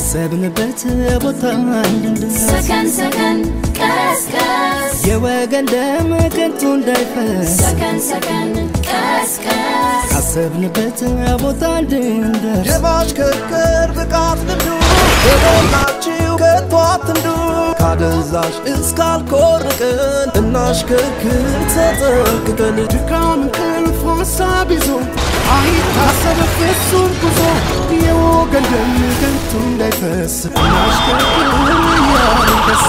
ካሰብንበት ቦታ እንድንደርስ ሰከን ሰከን ቀስቀስ የወገን ደም ከንቱ እንዳይፈስ ሰከን ሰከን ቀስቀስ ካሰብንበት ቦታ እንድንደርስ የማሽከርከር ብቃት ልምዱ የሞላችው ከቶ አትንዱ ካደንዛዥ እስካልኮርቅን እናሽከርክር ተጠንቅቀን ድካም እንቅልፍ ሀሳብ ይዞ አይታሰብ ፍጹም ጉዞ የወገን ደም ከንቱ እንዳይፈስ እናሽከርክር እያልን ደስ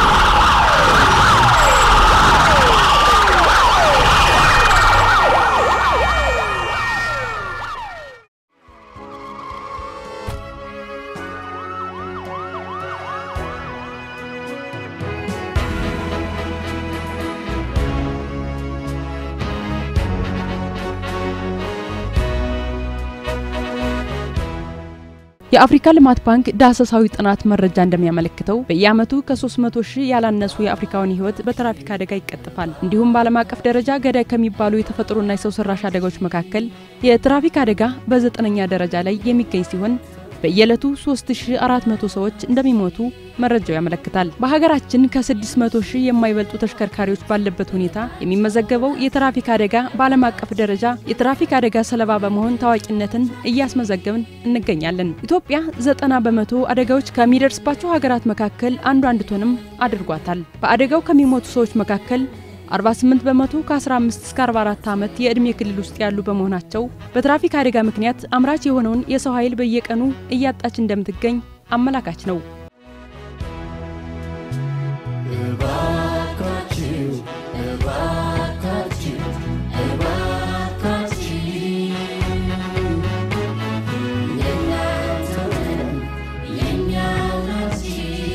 የአፍሪካ ልማት ባንክ ዳሰሳዊ ጥናት መረጃ እንደሚያመለክተው በየዓመቱ ከ300 ሺህ ያላነሱ የአፍሪካውን ሕይወት በትራፊክ አደጋ ይቀጥፋል። እንዲሁም በዓለም አቀፍ ደረጃ ገዳይ ከሚባሉ የተፈጥሮና የሰው ሰራሽ አደጋዎች መካከል የትራፊክ አደጋ በዘጠነኛ ደረጃ ላይ የሚገኝ ሲሆን በየዕለቱ 3400 ሰዎች እንደሚሞቱ መረጃው ያመለክታል። በሀገራችን ከ600 ሺህ የማይበልጡ ተሽከርካሪዎች ባለበት ሁኔታ የሚመዘገበው የትራፊክ አደጋ በዓለም አቀፍ ደረጃ የትራፊክ አደጋ ሰለባ በመሆን ታዋቂነትን እያስመዘገብን እንገኛለን። ኢትዮጵያ 90 በመቶ አደጋዎች ከሚደርስባቸው ሀገራት መካከል አንዷ እንድትሆንም አድርጓታል። በአደጋው ከሚሞቱ ሰዎች መካከል 48 በመቶ ከ15 እስከ 44 ዓመት የዕድሜ ክልል ውስጥ ያሉ በመሆናቸው በትራፊክ አደጋ ምክንያት አምራች የሆነውን የሰው ኃይል በየቀኑ እያጣች እንደምትገኝ አመላካች ነው። እባካችሁ እባካችሁ እባካችሁ የእናንተው ደም የእኛው ናችሁ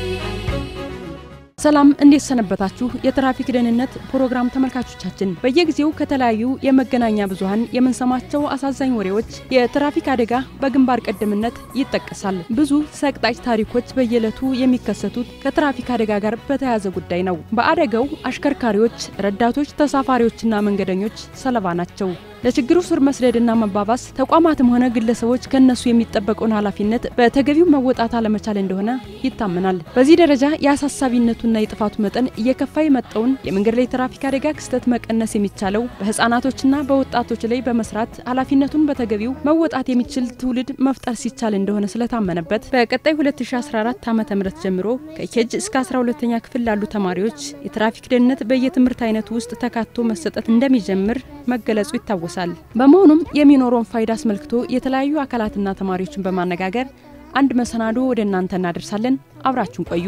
ሰላም እንዴት ሰነበታችሁ? የትራፊክ ደህንነት ፕሮግራም ተመልካቾቻችን፣ በየጊዜው ከተለያዩ የመገናኛ ብዙኃን የምንሰማቸው አሳዛኝ ወሬዎች የትራፊክ አደጋ በግንባር ቀደምትነት ይጠቀሳል። ብዙ ሰቅጣጭ ታሪኮች በየዕለቱ የሚከሰቱት ከትራፊክ አደጋ ጋር በተያያዘ ጉዳይ ነው። በአደጋው አሽከርካሪዎች፣ ረዳቶች፣ ተሳፋሪዎችና መንገደኞች ሰለባ ናቸው። ለችግሩ ስር መስደድና መባባስ ተቋማትም ሆነ ግለሰቦች ከነሱ የሚጠበቀውን ኃላፊነት በተገቢው መወጣት አለመቻል እንደሆነ ይታመናል። በዚህ ደረጃ የአሳሳቢነቱና የጥፋቱ መጠን እየከፋ የመጣውን የመንገድ ላይ ትራፊክ አደጋ ክስተት መቀነስ የሚቻለው በህፃናቶችና በወጣቶች ላይ በመስራት ኃላፊነቱን በተገቢው መወጣት የሚችል ትውልድ መፍጠር ሲቻል እንደሆነ ስለታመነበት በቀጣይ 2014 ዓ ም ጀምሮ ከኬጅ እስከ 12ኛ ክፍል ላሉ ተማሪዎች የትራፊክ ደህንነት በየትምህርት አይነቱ ውስጥ ተካቶ መሰጠት እንደሚጀምር መገለጹ ይታወሳል። በመሆኑም የሚኖረውን ፋይዳ አስመልክቶ የተለያዩ አካላትና ተማሪዎችን በማነጋገር አንድ መሰናዶ ወደ እናንተ እናደርሳለን። አብራችሁን ቆዩ።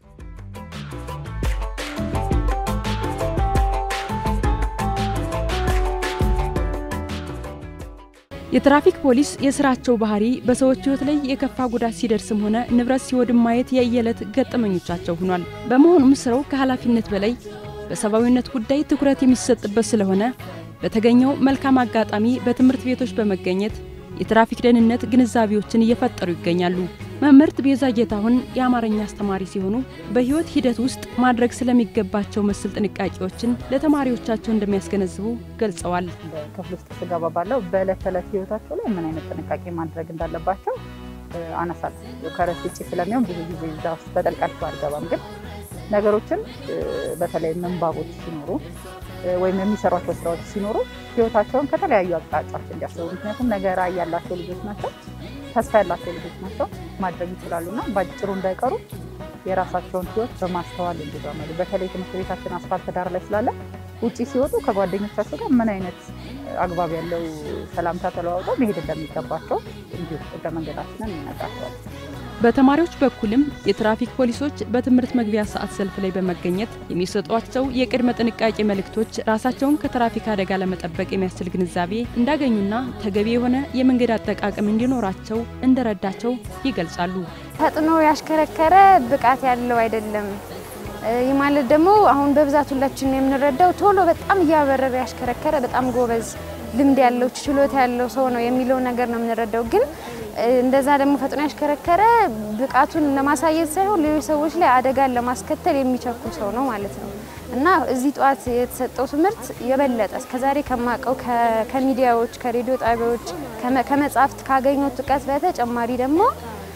የትራፊክ ፖሊስ የስራቸው ባህሪ በሰዎች ህይወት ላይ የከፋ ጉዳት ሲደርስም ሆነ ንብረት ሲወድም ማየት የየዕለት ገጠመኞቻቸው ሆኗል። በመሆኑም ስራው ከኃላፊነት በላይ በሰብአዊነት ጉዳይ ትኩረት የሚሰጥበት ስለሆነ በተገኘው መልካም አጋጣሚ በትምህርት ቤቶች በመገኘት የትራፊክ ደህንነት ግንዛቤዎችን እየፈጠሩ ይገኛሉ። መምህርት ቤዛ ጌታሁን የአማርኛ አስተማሪ ሲሆኑ በህይወት ሂደት ውስጥ ማድረግ ስለሚገባቸው መሰል ጥንቃቄዎችን ለተማሪዎቻቸው እንደሚያስገነዝቡ ገልጸዋል። ክፍል ውስጥ ስገባ ባለው በዕለት ተዕለት ህይወታቸው ላይ ምን አይነት ጥንቃቄ ማድረግ እንዳለባቸው አነሳል። ከረስ ውጭ ስለሚሆን ብዙ ጊዜ እዛ ውስጥ በጠልቃቸው አልገባም። ግን ነገሮችን በተለይ ምንባቦች ሲኖሩ ወይም የሚሰሯቸው ስራዎች ሲኖሩ ህይወታቸውን ከተለያዩ አቅጣጫዎች እንዲያስቡ፣ ምክንያቱም ነገ ራዕይ ያላቸው ልጆች ናቸው፣ ተስፋ ያላቸው ልጆች ናቸው፣ ማድረግ ይችላሉ እና በአጭሩ እንዳይቀሩ የራሳቸውን ህይወት በማስተዋል እንዲራመዱ በተለይ ትምህርት ቤታችን አስፋልት ዳር ላይ ስላለ ውጭ ሲወጡ ከጓደኞቻቸው ጋር ምን አይነት አግባብ ያለው ሰላምታ ተለዋውጠው መሄድ እንደሚገባቸው እንዲሁ ህገ መንገዳችንን እንነግራቸዋለን። በተማሪዎች በኩልም የትራፊክ ፖሊሶች በትምህርት መግቢያ ሰዓት ሰልፍ ላይ በመገኘት የሚሰጧቸው የቅድመ ጥንቃቄ መልእክቶች ራሳቸውን ከትራፊክ አደጋ ለመጠበቅ የሚያስችል ግንዛቤ እንዳገኙና ተገቢ የሆነ የመንገድ አጠቃቀም እንዲኖራቸው እንደረዳቸው ይገልጻሉ። ፈጥኖ ያሽከረከረ ብቃት ያለው አይደለም። ይህ ማለት ደግሞ አሁን በብዛት ሁላችን የምንረዳው ቶሎ በጣም እያበረረ ያሽከረከረ በጣም ጎበዝ ልምድ ያለው ችሎታ ያለው ሰው ነው የሚለው ነገር ነው የምንረዳው ግን እንደዛ ደግሞ ፈጥኖ ያሽከረከረ ብቃቱን ለማሳየት ሳይሆን ሌሎች ሰዎች ላይ አደጋን ለማስከተል የሚቸኩል ሰው ነው ማለት ነው እና እዚህ ጠዋት የተሰጠው ትምህርት የበለጠ እስከዛሬ ከማውቀው ከሚዲያዎች፣ ከሬዲዮ ጣቢያዎች፣ ከመጽሐፍት ካገኘሁት እውቀት በተጨማሪ ደግሞ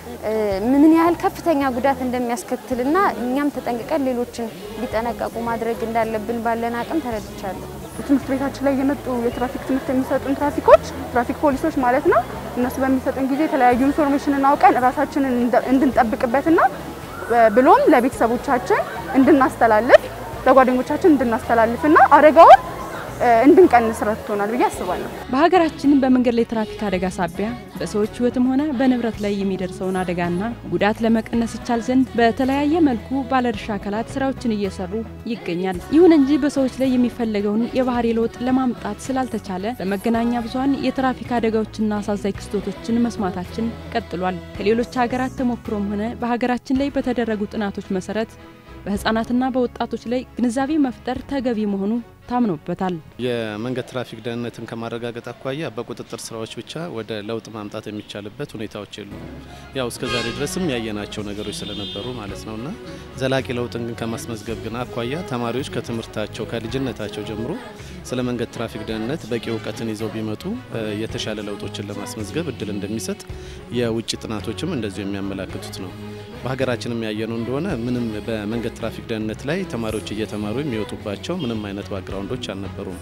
እ፣ ምን ያህል ከፍተኛ ጉዳት እንደሚያስከትልና እኛም ተጠንቅቀን ሌሎችን እንዲጠነቀቁ ማድረግ እንዳለብን ባለን አቅም ተረድቻለሁ። ትምህርት ቤታችን ላይ የመጡ የትራፊክ ትምህርት የሚሰጡን ትራፊኮች ትራፊክ ፖሊሶች ማለት ነው። እነሱ በሚሰጡን ጊዜ የተለያዩ ኢንፎርሜሽንን አውቀን ራሳችንን እንደ- እንድንጠብቅበትና እ፣ ብሎም ለቤተሰቦቻችን እንድናስተላልፍ ለጓደኞቻችን እንድናስተላልፍና አደጋውን እ፣ እንድንቀንስ ረድቶናል ብዬ አስባለሁ። በሀገራችን በመንገድ ላይ ትራፊክ አደጋ ሳቢያ በሰዎች ሕይወትም ሆነ በንብረት ላይ የሚደርሰውን አደጋና ጉዳት ለመቀነስ ይቻል ዘንድ በተለያየ መልኩ ባለድርሻ አካላት ስራዎችን እየሰሩ ይገኛል። ይሁን እንጂ በሰዎች ላይ የሚፈለገውን የባህሪ ለውጥ ለማምጣት ስላልተቻለ በመገናኛ ብዙኃን የትራፊክ አደጋዎችና አሳዛኝ ክስተቶችን መስማታችን ቀጥሏል። ከሌሎች ሀገራት ተሞክሮም ሆነ በሀገራችን ላይ በተደረጉ ጥናቶች መሰረት በህፃናትና በወጣቶች ላይ ግንዛቤ መፍጠር ተገቢ መሆኑ ታምኖበታል። የመንገድ ትራፊክ ደህንነትን ከማረጋገጥ አኳያ በቁጥጥር ስራዎች ብቻ ወደ ለውጥ ማምጣት የሚቻልበት ሁኔታዎች የሉም። ያው እስከዛሬ ድረስም ያየናቸው ነገሮች ስለነበሩ ማለት ነው እና ዘላቂ ለውጥን ግን ከማስመዝገብ ግን አኳያ ተማሪዎች ከትምህርታቸው ከልጅነታቸው ጀምሮ ስለ መንገድ ትራፊክ ደህንነት በቂ እውቀትን ይዘው ቢመጡ እ፣ የተሻለ ለውጦችን ለማስመዝገብ እድል እንደሚሰጥ የውጭ ጥናቶችም እንደዚሁ የሚያመላክቱት ነው። በሀገራችንም ያየነው እንደሆነ ምንም በመንገድ ትራፊክ ደህንነት ላይ ተማሪዎች እየተማሩ የሚወጡባቸው ምንም አይነት ባክግራውንዶች አልነበሩም።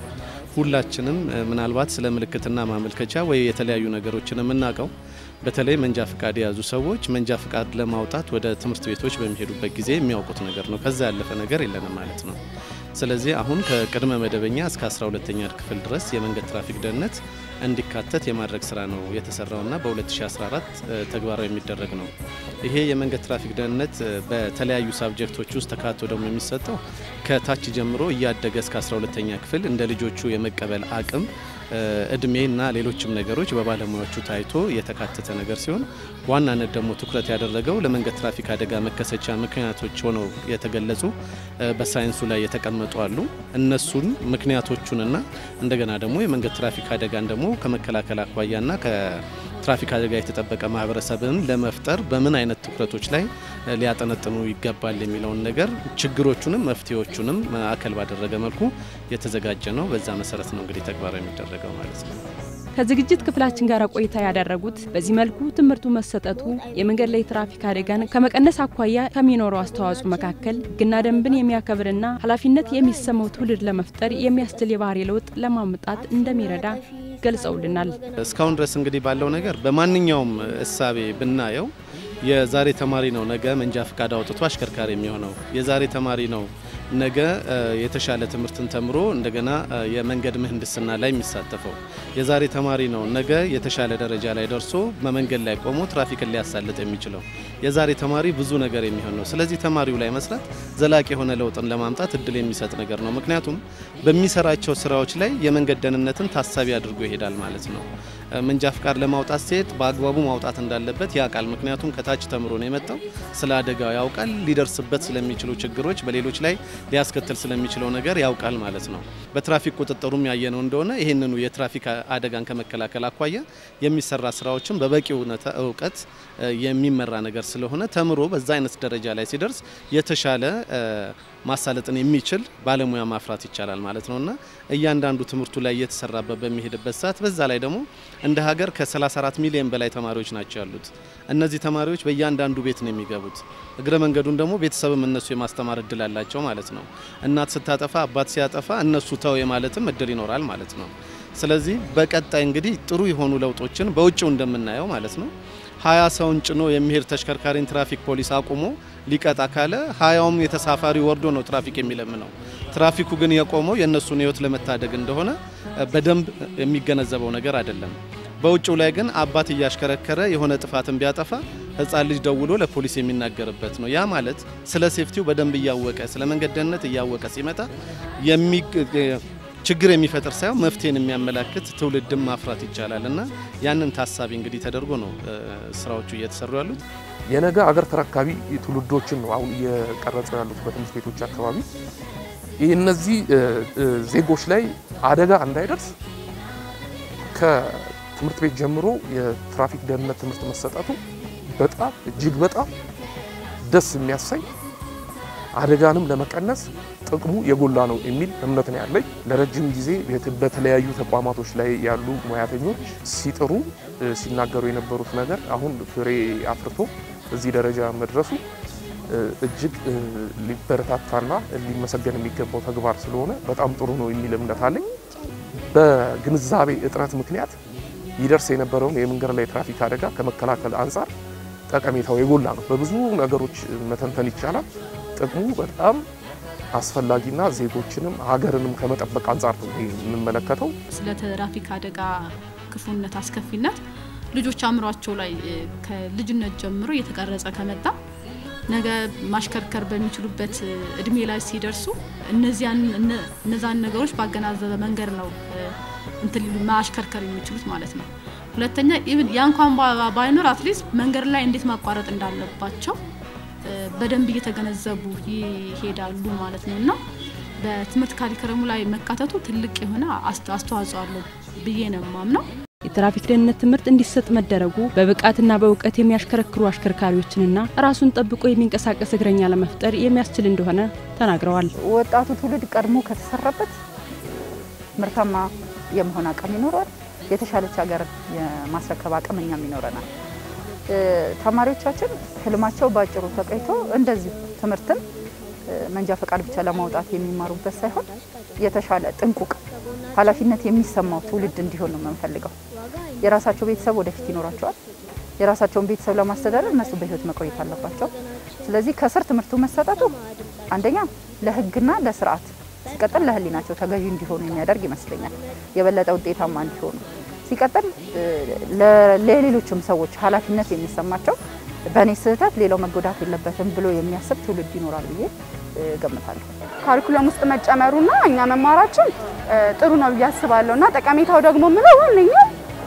ሁላችንም እ፣ ምናልባት ስለ ምልክትና ማመልከቻ ወይ የተለያዩ ነገሮችን የምናውቀው በተለይ መንጃ ፍቃድ የያዙ ሰዎች መንጃ ፍቃድ ለማውጣት ወደ ትምህርት ቤቶች በሚሄዱበት ጊዜ የሚያውቁት ነገር ነው። ከዛ ያለፈ ነገር የለንም ማለት ነው። ስለዚህ አሁን ከቅድመ መደበኛ እስከ 12ተኛ ክፍል ድረስ የመንገድ ትራፊክ ደህንነት እንዲካተት የማድረግ ስራ ነው የተሰራውና በ2014 እ፣ ተግባራዊ የሚደረግ ነው። ይሄ የመንገድ ትራፊክ ደህንነት እ፣ በተለያዩ ሳብጀክቶች ውስጥ ተካቶ ደግሞ የሚሰጠው ከታች ጀምሮ እያደገ እስከ 12ተኛ ክፍል እንደ ልጆቹ የመቀበል አቅም እ፣ እድሜና ሌሎችም ነገሮች በባለሙያዎቹ ታይቶ የተካተተ ነገር ሲሆን በዋናነት ደግሞ ትኩረት ያደረገው ለመንገድ ትራፊክ አደጋ መከሰቻ ምክንያቶች ሆነው የተገለጹ እ፣ በሳይንሱ ላይ የተቀመጡ አሉ። እነሱን ምክንያቶቹንና እንደገና ደግሞ የመንገድ ትራፊክ አደጋን ደግሞ ከመከላከል አኳያና ከትራፊክ አደጋ የተጠበቀ ማህበረሰብን ለመፍጠር በምን አይነት ትኩረቶች ላይ እ፣ ሊያጠነጥኑ ይገባል የሚለውን ነገር ችግሮቹንም መፍትሄዎቹንም ማዕከል ባደረገ መልኩ የተዘጋጀ ነው። በዛ መሰረት ነው እንግዲህ ተግባራዊ የሚደረገው ማለት ነው። ከዝግጅት ክፍላችን ጋር ቆይታ ያደረጉት በዚህ መልኩ ትምህርቱ መሰጠቱ የመንገድ ላይ ትራፊክ አደጋን ከመቀነስ አኳያ ከሚኖረው አስተዋጽኦ መካከል ሕግና ደንብን የሚያከብርና ኃላፊነት የሚሰማው ትውልድ ለመፍጠር የሚያስችል የባህሪ ለውጥ ለማምጣት እንደሚረዳ ገልጸውልናል። እስካሁን ድረስ እንግዲህ ባለው ነገር በማንኛውም እሳቤ ብናየው የዛሬ ተማሪ ነው ነገ መንጃ ፍቃድ አውጥቶ አሽከርካሪ የሚሆነው። የዛሬ ተማሪ ነው ነገ እ፣ የተሻለ ትምህርትን ተምሮ እንደገና እ፣ የመንገድ ምህንድስና ላይ የሚሳተፈው። የዛሬ ተማሪ ነው ነገ የተሻለ ደረጃ ላይ ደርሶ በመንገድ ላይ ቆሞ ትራፊክን ሊያሳልጥ የሚችለው። የዛሬ ተማሪ ብዙ ነገር የሚሆን ነው። ስለዚህ ተማሪው ላይ መስራት ዘላቂ የሆነ ለውጥን ለማምጣት እድል የሚሰጥ ነገር ነው። ምክንያቱም በሚሰራቸው ስራዎች ላይ የመንገድ ደህንነትን ታሳቢ አድርጎ ይሄዳል ማለት ነው። እ፣ መንጃ ፍቃድ ለማውጣት ሲሄድ በአግባቡ ማውጣት እንዳለበት ያውቃል። ምክንያቱም ከታች ተምሮ ነው የመጣው። ስለ አደጋው ያውቃል። ሊደርስበት ስለሚችሉ ችግሮች፣ በሌሎች ላይ ሊያስከትል ስለሚችለው ነገር ያውቃል ማለት ነው። በትራፊክ ቁጥጥሩም ያየነው እንደሆነ ይህንኑ የትራፊክ አደጋን ከመከላከል አኳያ የሚሰራ ስራዎችን በበቂ እውነታ እውቀት እ፣ የሚመራ ነገር ስለሆነ ተምሮ በዛ አይነት ደረጃ ላይ ሲደርስ የተሻለ እ፣ ማሳለጥን የሚችል ባለሙያ ማፍራት ይቻላል ማለት ነው እና እያንዳንዱ ትምህርቱ ላይ እየተሰራበት በሚሄድበት ሰዓት በዛ ላይ ደግሞ እንደ ሀገር ከ34 ሚሊዮን በላይ ተማሪዎች ናቸው ያሉት። እነዚህ ተማሪዎች በእያንዳንዱ ቤት ነው የሚገቡት። እግረ መንገዱን ደግሞ ቤተሰብም እነሱ የማስተማር እድል አላቸው ማለት ነው። እናት ስታጠፋ፣ አባት ሲያጠፋ እነሱ ተው የማለትም እድል ይኖራል ማለት ነው። ስለዚህ በቀጣይ እንግዲህ ጥሩ የሆኑ ለውጦችን በውጭው እንደምናየው ማለት ነው ሀያ ሰውን ጭኖ የሚሄድ ተሽከርካሪን ትራፊክ ፖሊስ አቁሞ ሊቀጣ ካለ ሀያውም የተሳፋሪ ወርዶ ነው ትራፊክ የሚለምነው። ትራፊኩ ግን የቆመው የእነሱን ሕይወት ለመታደግ እንደሆነ እ፣ በደንብ የሚገነዘበው ነገር አይደለም። በውጭው ላይ ግን አባት እያሽከረከረ የሆነ ጥፋትን ቢያጠፋ ሕፃን ልጅ ደውሎ ለፖሊስ የሚናገርበት ነው። ያ ማለት ስለ ሴፍቲው በደንብ እያወቀ ስለ መንገድ ደህንነት እያወቀ ሲመጣ የሚ ችግር የሚፈጥር ሳይሆን መፍትሄን የሚያመላክት ትውልድም ማፍራት ይቻላል እና ያንን ታሳቢ እንግዲህ ተደርጎ ነው እ፣ ስራዎቹ እየተሰሩ ያሉት። የነገ አገር ተረካቢ ትውልዶችን ነው አሁን እየቀረጹ ያሉት በትምህርት ቤቶች አካባቢ። ይህ እነዚህ እ፣ እ፣ ዜጎች ላይ አደጋ እንዳይደርስ ከትምህርት ቤት ጀምሮ የትራፊክ ደህንነት ትምህርት መሰጠቱ በጣም እጅግ በጣም ደስ የሚያሰኝ አደጋንም ለመቀነስ ጥቅሙ የጎላ ነው የሚል እምነት ነው ያለኝ። ለረጅም ጊዜ በተለያዩ ተቋማቶች ላይ ያሉ ሙያተኞች ሲጥሩ ሲናገሩ የነበሩት ነገር አሁን ፍሬ አፍርቶ እዚህ ደረጃ መድረሱ እጅግ ሊበረታታና ሊመሰገን የሚገባው ተግባር ስለሆነ በጣም ጥሩ ነው የሚል እምነት አለኝ። በግንዛቤ እጥረት ምክንያት ይደርስ የነበረውን የመንገድ ላይ ትራፊክ አደጋ ከመከላከል አንጻር ጠቀሜታው የጎላ ነው። በብዙ ነገሮች መተንተን ይቻላል። ጥቅሙ በጣም አስፈላጊና ዜጎችንም ሀገርንም ከመጠበቅ አንጻር ነው የምንመለከተው። ስለ ትራፊክ አደጋ ክፉነት፣ አስከፊነት ልጆች አእምሯቸው ላይ ከልጅነት ጀምሮ እየተቀረጸ ከመጣ ነገ ማሽከርከር በሚችሉበት እድሜ ላይ ሲደርሱ እነዚያን እነዛን ነገሮች ባገናዘበ መንገድ ነው እንትን ማሽከርከር የሚችሉት ማለት ነው። ሁለተኛ ኢቭን ያ እንኳን ባይኖር አትሊስት መንገድ ላይ እንዴት ማቋረጥ እንዳለባቸው በደንብ እየተገነዘቡ ይሄዳሉ ማለት ነው እና በትምህርት ካሪክረሙ ላይ መካተቱ ትልቅ የሆነ አስተዋጽኦ አለው ብዬ ነው የማምነው። የትራፊክ ደህንነት ትምህርት እንዲሰጥ መደረጉ በብቃትና በእውቀት የሚያሽከረክሩ አሽከርካሪዎችንና ራሱን ጠብቆ የሚንቀሳቀስ እግረኛ ለመፍጠር የሚያስችል እንደሆነ ተናግረዋል። ወጣቱ ትውልድ ቀድሞ ከተሰራበት ምርታማ የመሆን አቅም ይኖረዋል። የተሻለች ሀገር የማስረከብ አቅም እኛም ይኖረናል። ተማሪዎቻችን ህልማቸው በአጭሩ ተቀይቶ እንደዚሁ ትምህርትን መንጃ ፈቃድ ብቻ ለማውጣት የሚማሩበት ሳይሆን የተሻለ ጥንቁቅ ኃላፊነት የሚሰማው ትውልድ እንዲሆን ነው የምንፈልገው። የራሳቸው ቤተሰብ ወደፊት ይኖራቸዋል። የራሳቸውን ቤተሰብ ለማስተዳደር እነሱ በህይወት መቆየት አለባቸው። ስለዚህ ከስር ትምህርቱ መሰጠቱ አንደኛ ለህግና ለስርዓት ሲቀጥል ለህሊናቸው ተገዢ እንዲሆኑ የሚያደርግ ይመስለኛል። የበለጠ ውጤታማ እንዲሆኑ ሲቀጥል ለሌሎችም ሰዎች ኃላፊነት የሚሰማቸው በእኔ ስህተት ሌላው መጎዳት የለበትም ብሎ የሚያስብ ትውልድ ይኖራል ብዬ ገምታለሁ። ካሪኩለም ውስጥ መጨመሩና እኛ መማራችን ጥሩ ነው ብዬ አስባለሁ እና ጠቀሜታው ደግሞ ምለው ዋነኛው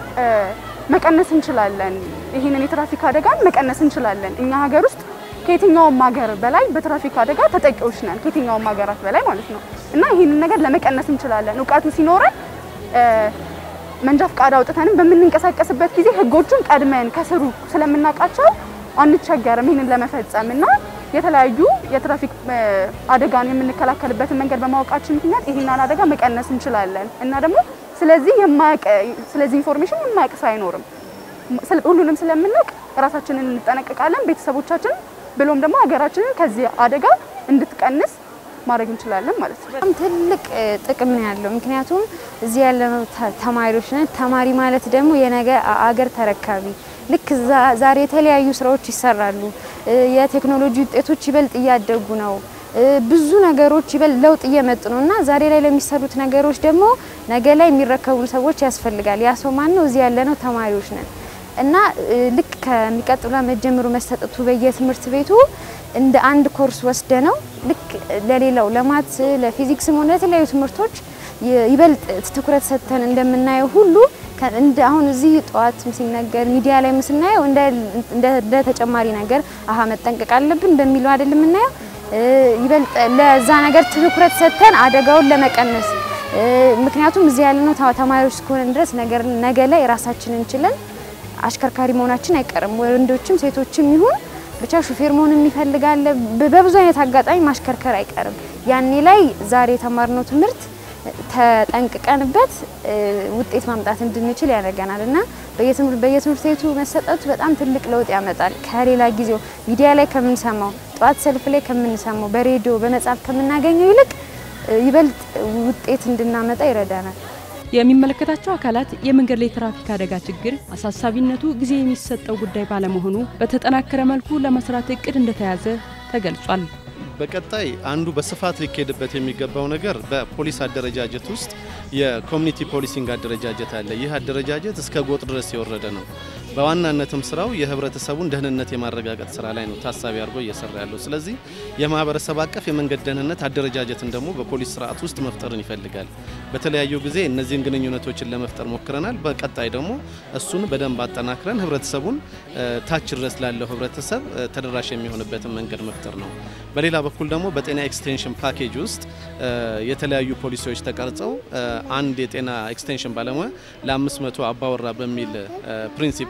መቀነስ እንችላለን። ይህንን የትራፊክ አደጋን መቀነስ እንችላለን። እኛ ሀገር ውስጥ ከየትኛውም ሀገር በላይ በትራፊክ አደጋ ተጠቂዎች ነን፣ ከየትኛውም ሀገራት በላይ ማለት ነው እና ይህንን ነገር ለመቀነስ እንችላለን። እውቀቱ ሲኖረን መንጃ ፈቃድ አውጥተንም በምንንቀሳቀስበት ጊዜ ህጎቹን ቀድመን ከስሩ ስለምናውቃቸው አንቸገርም ይህንን ለመፈጸም እና የተለያዩ የትራፊክ አደጋን የምንከላከልበትን መንገድ በማወቃችን ምክንያት ይህንን አደጋ መቀነስ እንችላለን እና ደግሞ ስለዚህ የማያውቅ ስለዚህ ኢንፎርሜሽን የማያውቅ ሰው አይኖርም። ሁሉንም ስለምናውቅ ራሳችንን እንጠነቀቃለን፣ ቤተሰቦቻችን ብሎም ደግሞ ሀገራችንን ከዚህ አደጋ እንድትቀንስ ማድረግ እንችላለን ማለት ነው። በጣም ትልቅ ጥቅም ነው ያለው። ምክንያቱም እዚህ ያለነው ተማሪዎች ነን። ተማሪ ማለት ደግሞ የነገ አገር ተረካቢ ልክ ዛሬ የተለያዩ ስራዎች ይሰራሉ። የቴክኖሎጂ ውጤቶች ይበልጥ እያደጉ ነው። ብዙ ነገሮች ይበልጥ ለውጥ እየመጡ ነው እና ዛሬ ላይ ለሚሰሩት ነገሮች ደግሞ ነገ ላይ የሚረከቡን ሰዎች ያስፈልጋል። ያ ሰው ማን ነው? እዚህ ያለነው ተማሪዎች ነን እና ልክ ከሚቀጥሉ ዓመት ጀምሮ መሰጠቱ በየትምህርት ቤቱ እንደ አንድ ኮርስ ወስደ ነው ልክ ለሌላው ለማት ለፊዚክስም ሆነ ለተለያዩ ትምህርቶች ይበልጥ ትኩረት ሰጥተን እንደምናየው ሁሉ እንደ አሁን እዚህ ጠዋት ሲነገር ሚዲያ ላይ ስናየው እንደ ተጨማሪ ነገር አሀ መጠንቀቅ አለብን በሚለው አይደል የምናየው። ይበልጥ ለዛ ነገር ትኩረት ሰጥተን አደጋውን ለመቀነስ ምክንያቱም እዚህ ያለነው ተማሪዎች እስከሆነ ድረስ ነገር ነገ ላይ ራሳችንን ችለን አሽከርካሪ መሆናችን አይቀርም። ወንዶችም ሴቶችም ይሁን ብቻ ሹፌር መሆን የሚፈልጋለ በብዙ አይነት አጋጣሚ ማሽከርከር አይቀርም። ያኔ ላይ ዛሬ የተማርነው ትምህርት ተጠንቅቀንበት ውጤት ማምጣት እንድንችል ያደርገናል እና በየትምህርት ቤቱ መሰጠቱ በጣም ትልቅ ለውጥ ያመጣል። ከሌላ ጊዜው ሚዲያ ላይ ከምንሰማው፣ ጠዋት ሰልፍ ላይ ከምንሰማው፣ በሬዲዮ በመጽሐፍ ከምናገኘው ይልቅ ይበልጥ ውጤት እንድናመጣ ይረዳናል። የሚመለከታቸው አካላት የመንገድ ላይ ትራፊክ አደጋ ችግር አሳሳቢነቱ ጊዜ የሚሰጠው ጉዳይ ባለመሆኑ በተጠናከረ መልኩ ለመስራት እቅድ እንደተያዘ ተገልጿል። በቀጣይ አንዱ በስፋት ሊካሄድበት የሚገባው ነገር በፖሊስ አደረጃጀት ውስጥ የኮሚኒቲ ፖሊሲንግ አደረጃጀት አለ። ይህ አደረጃጀት እስከ ጎጥ ድረስ የወረደ ነው። በዋናነትም ስራው የህብረተሰቡን ደህንነት የማረጋገጥ ስራ ላይ ነው ታሳቢ አድርጎ እየሰራ ያለው። ስለዚህ የማህበረሰብ አቀፍ የመንገድ ደህንነት አደረጃጀትን ደግሞ በፖሊስ ስርዓት ውስጥ መፍጠርን ይፈልጋል። በተለያዩ ጊዜ እነዚህን ግንኙነቶችን ለመፍጠር ሞክረናል። በቀጣይ ደግሞ እሱን በደንብ አጠናክረን ህብረተሰቡን ታች ድረስ ላለው ህብረተሰብ ተደራሽ የሚሆንበትን መንገድ መፍጠር ነው። በሌላ በኩል ደግሞ በጤና ኤክስቴንሽን ፓኬጅ ውስጥ የተለያዩ ፖሊሲዎች ተቀርጸው አንድ የጤና ኤክስቴንሽን ባለሙያ ለ500 አባወራ በሚል ፕሪንሲፕል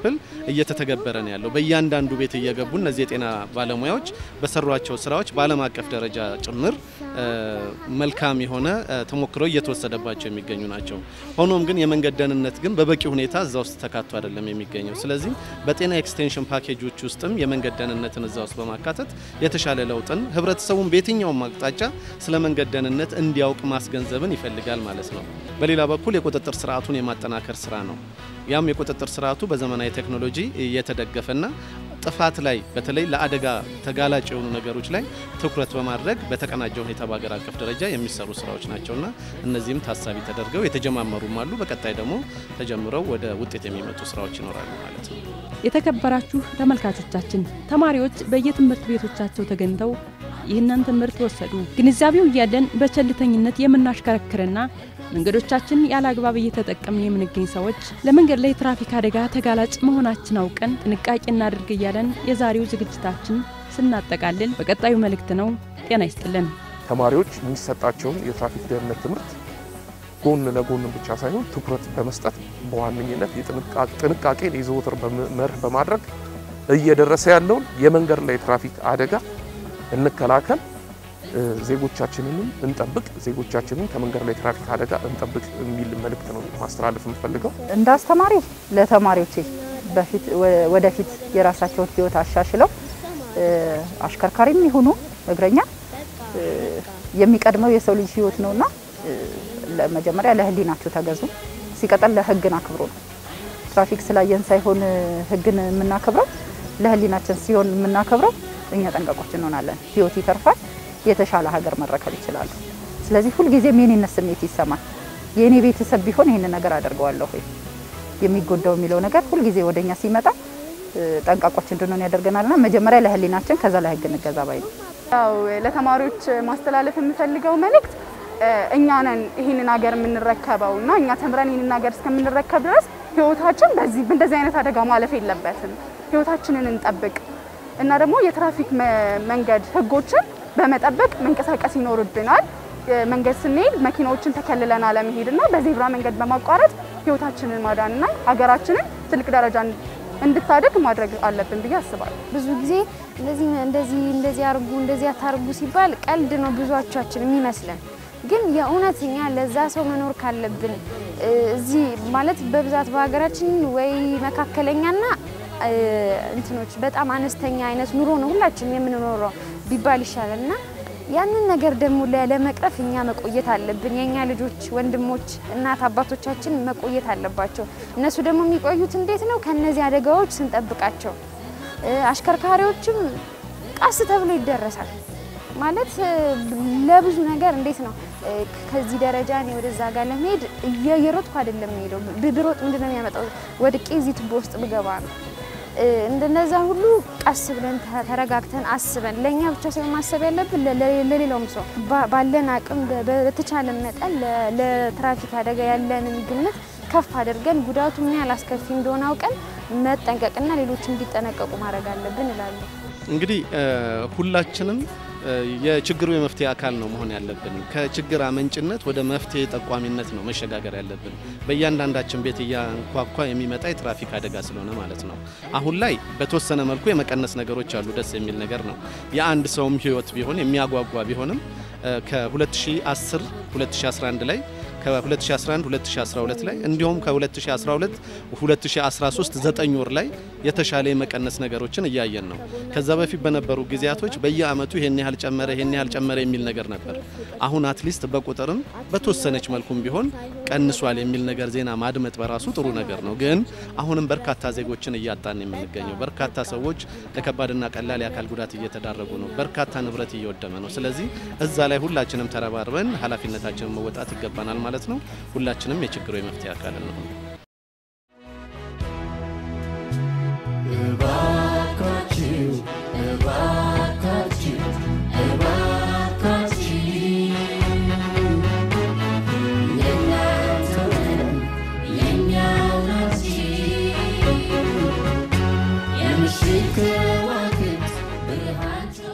ክፍል እየተተገበረ ነው ያለው። በእያንዳንዱ ቤት እየገቡ እነዚህ የጤና ባለሙያዎች በሰሯቸው ስራዎች በዓለም አቀፍ ደረጃ ጭምር መልካም የሆነ ተሞክሮ እየተወሰደባቸው የሚገኙ ናቸው። ሆኖም ግን የመንገድ ደህንነት ግን በበቂ ሁኔታ እዛ ውስጥ ተካቶ አይደለም የሚገኘው። ስለዚህ በጤና ኤክስቴንሽን ፓኬጆች ውስጥም የመንገድ ደህንነትን እዛ ውስጥ በማካተት የተሻለ ለውጥን ህብረተሰቡን በየትኛውም አቅጣጫ ስለ መንገድ ደህንነት እንዲያውቅ ማስገንዘብን ይፈልጋል ማለት ነው። በሌላ በኩል የቁጥጥር ስርዓቱን የማጠናከር ስራ ነው። ያም የቁጥጥር ስርዓቱ በዘመናዊ ቴክኖሎጂ የተደገፈና ጥፋት ላይ በተለይ ለአደጋ ተጋላጭ የሆኑ ነገሮች ላይ ትኩረት በማድረግ በተቀናጀ ሁኔታ በሀገር አቀፍ ደረጃ የሚሰሩ ስራዎች ናቸውና እነዚህም ታሳቢ ተደርገው የተጀማመሩም አሉ። በቀጣይ ደግሞ ተጀምረው ወደ ውጤት የሚመጡ ስራዎች ይኖራሉ ማለት ነው። የተከበራችሁ ተመልካቾቻችን ተማሪዎች በየትምህርት ቤቶቻቸው ተገኝተው ይህንን ትምህርት ወሰዱ። ግንዛቤው እያለን በቸልተኝነት የምናሽከረክርና መንገዶቻችን ያለ አግባብ እየተጠቀምን የምንገኝ ሰዎች ለመንገድ ላይ ትራፊክ አደጋ ተጋላጭ መሆናችን አውቀን ጥንቃቄ እናድርግ እያለን የዛሬው ዝግጅታችን ስናጠቃልል በቀጣዩ መልእክት ነው። ጤና ይስጥልን። ተማሪዎች የሚሰጣቸውን የትራፊክ ደህንነት ትምህርት ጎን ለጎን ብቻ ሳይሆን ትኩረት በመስጠት በዋነኝነት ጥንቃቄን የዘወትር መርህ በማድረግ እየደረሰ ያለውን የመንገድ ላይ ትራፊክ አደጋ እንከላከል፣ ዜጎቻችንንም እንጠብቅ፣ ዜጎቻችንን ከመንገድ ላይ ትራፊክ አደጋ እንጠብቅ የሚል መልእክት ነው ማስተላለፍ የምፈልገው። እንደ አስተማሪ ለተማሪዎቼ በፊት ወደፊት የራሳቸውን ሕይወት አሻሽለው አሽከርካሪም ይሁኑ እግረኛ የሚቀድመው የሰው ልጅ ሕይወት ነውና መጀመሪያ ለሕሊናቸው ተገዙ። ሲቀጥል ለሕግን አክብሮ ነው። ትራፊክ ስላየን ሳይሆን ሕግን የምናከብረው ለሕሊናችን ሲሆን የምናከብረው እኛ ጠንቃቆች እንሆናለን። ሕይወት ይተርፋል። የተሻለ ሀገር መረከብ ይችላሉ። ስለዚህ ሁልጊዜም የኔነት ስሜት ይሰማል። የእኔ ቤተሰብ ቢሆን ይህንን ነገር አደርገዋለሁ ወይ የሚጎዳው የሚለው ነገር ሁልጊዜ ወደኛ ሲመጣ ጠንቃቆች እንድንሆን ያደርገናልና መጀመሪያ ለህሊናችን ከዛ ለህግ እንገዛ ባይ ነው። ያው ለተማሪዎች ማስተላለፍ የምፈልገው መልእክት እኛ ነን ይህንን ሀገር የምንረከበው እና እኛ ተምረን ይህንን ሀገር እስከምንረከብ ድረስ ህይወታችን በዚህ በእንደዚህ አይነት አደጋ ማለፍ የለበትም። ህይወታችንን እንጠብቅ እና ደግሞ የትራፊክ መንገድ ህጎችን በመጠበቅ መንቀሳቀስ ይኖርብናል። መንገድ ስንሄድ መኪናዎችን ተከልለን አለመሄድና በዜብራ መንገድ በማቋረጥ ህይወታችንን ማዳንና ሀገራችንን ትልቅ ደረጃ እንድታደግ ማድረግ አለብን ብዬ አስባለሁ። ብዙ ጊዜ እንደዚህ እንደዚህ እንደዚህ አርጉ እንደዚህ አታርጉ ሲባል ቀልድ ነው ብዙዎቻችን የሚመስለን። ግን የእውነት እኛ ለዛ ሰው መኖር ካለብን እዚህ ማለት በብዛት በሀገራችን ወይ መካከለኛና እንትኖች በጣም አነስተኛ አይነት ኑሮ ነው ሁላችንም የምንኖረው ቢባል ይሻላል እና ያንን ነገር ደግሞ ለመቅረፍ እኛ መቆየት አለብን። የእኛ ልጆች፣ ወንድሞች፣ እናት አባቶቻችን መቆየት አለባቸው። እነሱ ደግሞ የሚቆዩት እንዴት ነው? ከነዚህ አደጋዎች ስንጠብቃቸው። አሽከርካሪዎችም ቀስ ተብሎ ይደረሳል ማለት ለብዙ ነገር እንዴት ነው ከዚህ ደረጃ እኔ ወደዛ ጋር ለመሄድ እየሮጥኩ አይደለም የምሄደው። ብሮጥ ምንድን ነው የሚያመጣው? ወድቄ እዚህ ቱቦ ውስጥ ብገባ ነው። እንደነዛ ሁሉ ቀስ ብለን ተረጋግተን አስበን ለእኛ ብቻ ሳይሆን ማሰብ ያለብን ለሌላውም ሰው ባለን አቅም በተቻለ መጠን ለትራፊክ አደጋ ያለንን ግምት ከፍ አድርገን ጉዳቱ ምን ያህል አስከፊ እንደሆነ አውቀን መጠንቀቅና ሌሎች እንዲጠነቀቁ ማድረግ አለብን እላለሁ። እንግዲህ ሁላችንም የችግሩ የመፍትሄ አካል ነው መሆን ያለብን። ከችግር አመንጭነት ወደ መፍትሄ ጠቋሚነት ነው መሸጋገር ያለብን። በእያንዳንዳችን ቤት እያንኳኳ የሚመጣ የትራፊክ አደጋ ስለሆነ ማለት ነው። አሁን ላይ በተወሰነ መልኩ የመቀነስ ነገሮች አሉ። ደስ የሚል ነገር ነው። የአንድ ሰውም ሕይወት ቢሆን የሚያጓጓ ቢሆንም ከ2010 2011 ላይ ከ2011 2012 ላይ እንዲሁም ከ2012 2013 9 ወር ላይ የተሻለ የመቀነስ ነገሮችን እያየን ነው። ከዛ በፊት በነበሩ ጊዜያቶች በየአመቱ ይሄን ያህል ጨመረ፣ ይሄን ያህል ጨመረ የሚል ነገር ነበር። አሁን አትሊስት በቁጥርም በተወሰነች መልኩም ቢሆን ቀንሷል የሚል ነገር ዜና ማድመጥ በራሱ ጥሩ ነገር ነው። ግን አሁንም በርካታ ዜጎችን እያጣን የምንገኘው በርካታ ሰዎች ለከባድና ቀላል የአካል ጉዳት እየተዳረጉ ነው። በርካታ ንብረት እየወደመ ነው። ስለዚህ እዛ ላይ ሁላችንም ተረባርበን ኃላፊነታችንን መወጣት ይገባናል ማለት ነው። ሁላችንም የችግሩ የመፍትሄ አካል ነው። እባካችሁ እባካችሁ እባካችሁ የእናንተው ነው የእኛው ናችሁ የምሽት ከዋክብት ብርሃናቸው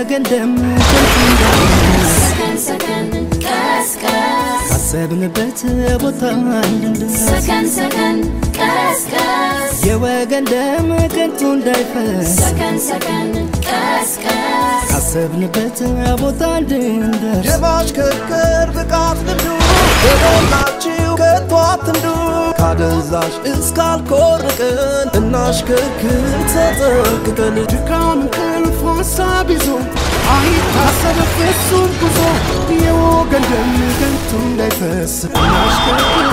የወገን ደም ከንቱ እንዳይፈስ ሰከን ሰከን ቀስቀስ ካሰብንበት ቦታ እንድንደርስ ሰከን ሰከን ቀስቀስ የወገን ደም ከንቱ እንዳይፈስ ሰከን ሰከን ቀስቀስ ካሰብንበት ቦታ እንድንደርስ የማሽከርከር ብቃት ልምዱ የሞላችሁ ከቶ አትንዱ ካደንዛዥ እስካልኮርቅን እናሽከርክር ተጠንቅቀን ድካም እንቅልፍ ሀሳብ ይዞ አይታሰብ ፍጹም ጉዞ የወገን ደም ከንቱ እንዳይፈስ እናሽከርክር